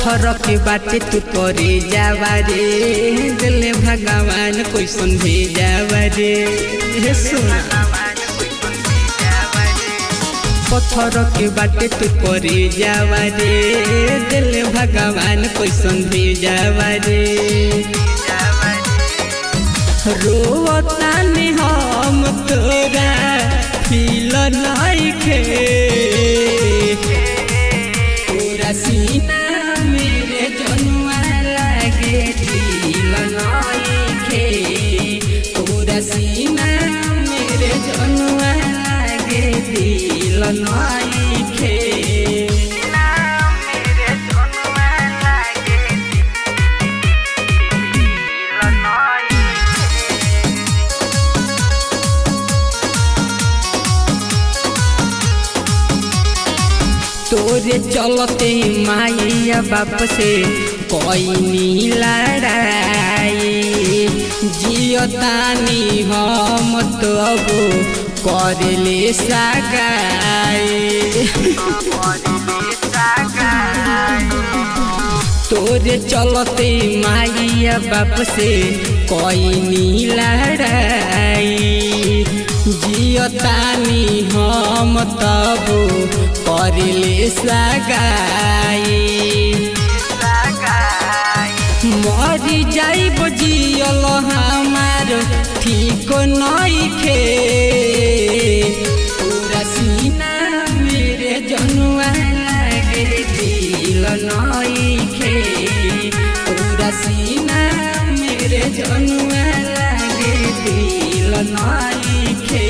पत्थर के बाटे तू करे जावा रे दिल भगवान कोई सुन जावा रे हे सुना पत्थर के बाटे तू करे जावा रे दिल भगवान कोई सुन जावा रे रोतानी हम तोरा फील नइखे तोरा सीना मेरे जनुआ लागे दिल नइखे तोरा सीना मेरे जनुआ लागे दिल नइखे तोरे चलते माइया बाप से कोई नी लड़ाई जियतानी हम तो अब करले सगाई तोरे चलते माइया बाप से कोई नी लड़ाई जियतानी हम तब करले सगाई मरी जाइब जियल हमार ठीक नइखे पूरा सीना मेरे जनुआ लागे दिल नइखे पूरा सीना मेरे जनुआ लागे दिल नइखे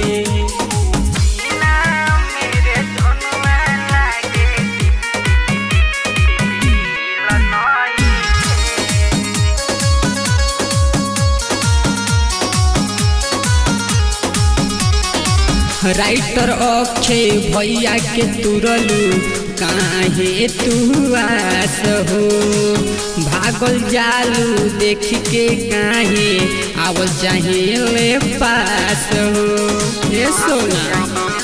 राइटर अक्षय भैया के तुरलू काहे तू आस हो भागल जालू देख के काहे आवल चाहे ले पास हो ये सोना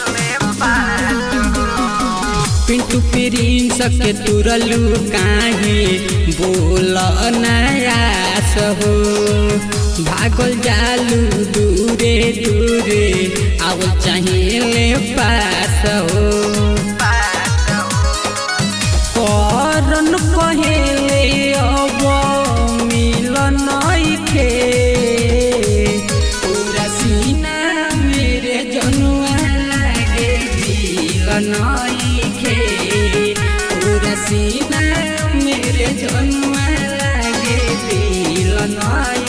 पिंटू प्रिंस के तुरलू काहे बोल नयास हो भागल जालू दूरे दूरे आवल चाहिए पास हो करन कहेले अब मिल नइखे पूरा सीना मेरे जनुआ लागे दिल नइखे पूरा सीना मेरे जनुआ लागे दिल नइखे